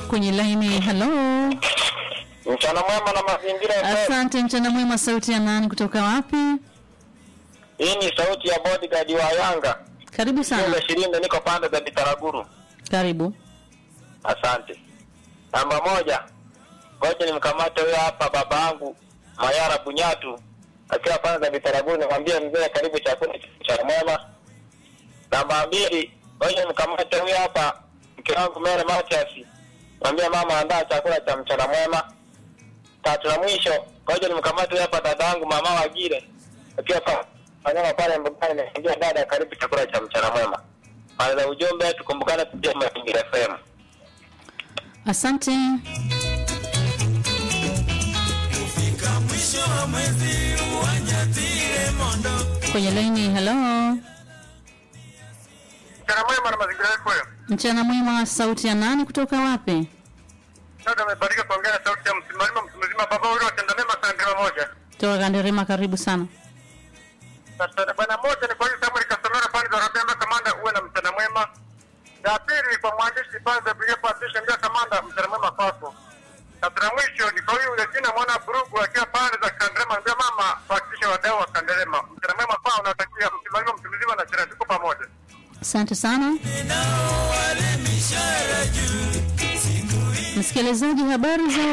kwenye laini. Halo, Mchana mwema na mazingira FM. asante. Mchana mwema, sauti ya nani kutoka wapi? Hii ni sauti ya bodyguard wa Yanga. Karibu sana. Kile Shirinde niko pande za Bitaraguru. Karibu. Asante. Namba moja. Ngoja nimkamate huyo hapa baba yangu Mayara Bunyatu akiwa pande za Bitaraguru nimwambie mzee karibu chakula cha mwema. Namba mbili. Ngoja nimkamate huyo hapa mke wangu Mere Matias. Mwambie mama andaa chakula cha mchana mwema. Tatu na mwisho. Ngoja nimkamate huyo hapa dada yangu mama Wagire akiwa pa wanyama pale mbugani nimwambie dada karibu chakula cha mchana mwema. Pale za ujumbe tukumbukane kupitia Mazingira FM. Asante. Kufika mwisho wa mwezi uwanyatire mondo Kwenye laini. Halo, Mchana mwema na Mazingira FM. mchana mwema, sauti ya nani kutoka wapi? Sasa amebarika kuongea na sauti ya msimamizi msimamizi baba ule watenda mema sana moja. Toka Kanderema, karibu sana. Sasa bwana moja ni kwa hiyo Samuel Kasonora pale za Rabia kamanda uwe na mchana mwema. Ya pili ni kwa mwandishi pale za Biblia Patricia ndio kamanda mchana mwema kwako. Sasa na mwisho ni kwa huyu Regina mwana Burugu akiwa pale za Kanderema ndio mama Patricia wadau wa Kanderema. Mchana mwema kwao unatakia msimamizi msimamizi na chira tuko pamoja. Asante sana nao wale mishara juu siku hii msikilizaji, habari za